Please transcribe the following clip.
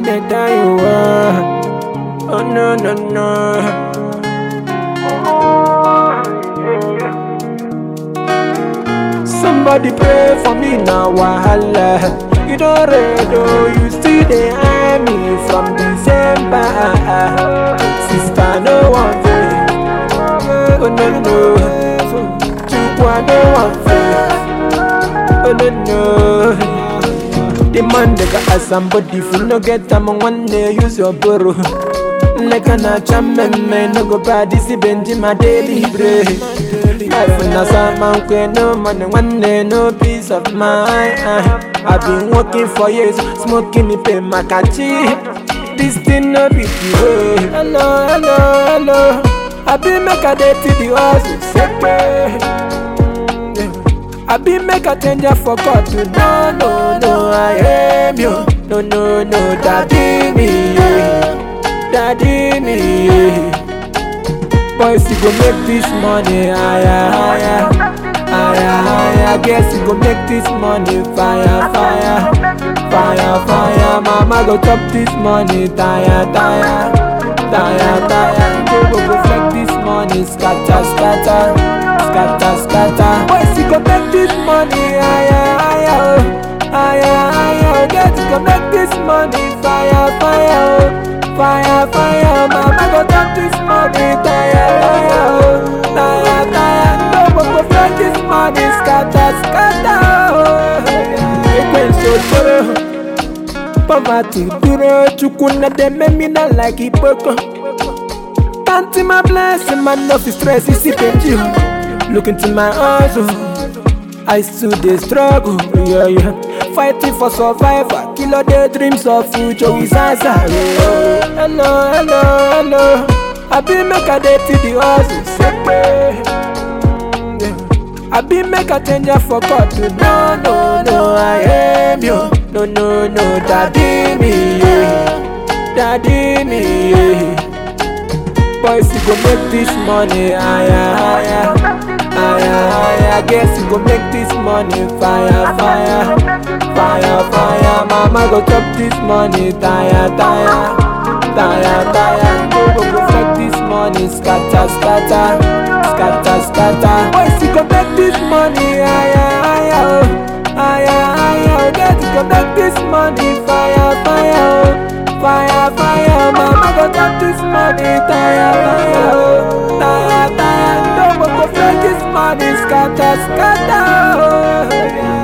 they die you are. Oh no no no. Somebody pray for me now, wahala. You don't read, oh, you see the army from December. Sister, no one faith. Oh no no. Chukwa, no one faith. Oh no no. The man they got somebody if you no get them one day use your burrow. Like an achame no go bad this benji my daily bread. Life na some kwe no money one day no peace of mind. I've been working for years, smoking me pay my kachi. This thing no be the way. Hello, hello, hello. I been make a day to the house, separate. I be make a change for God to no no no I am you no no no daddy me yeah. daddy me yeah. Boys you go make this money higher higher higher higher guess you go make this money fire fire fire fire mama go chop this money tire tire tire tire go go go flex this money scatter scatter scatter scatter boys you go make this money higher higher oh higher higher get you go make this money fire fire oh fire fire mama go chop this money tire tire oh tire tire no go go flex this money scatter scatter oh ekwensu okporo poverty duro chukwu na dem me na like ipoko counting my blessing man no fit stress isi penji o look into my eyes oh I still dey struggle yeah yeah fighting for survival kilo dey dreams of future with answer yeah. hello hello hello I be make I dey till the hustle sepe. I be make a change for God to no no no I am you no no no daddy me yeah daddy me yeah boys you go make this money higher higher higher higher guess you go make this money fire fire fire fire mama go chop this money tire tire tire tire go go go flex this money scatter scatter scatter scatter boys you go make this money higher higher oh higher higher get you go make this money fire fire oh fire fire mama go chop this money tire tire oh tire tire no go go flex this money scatter scatter oh.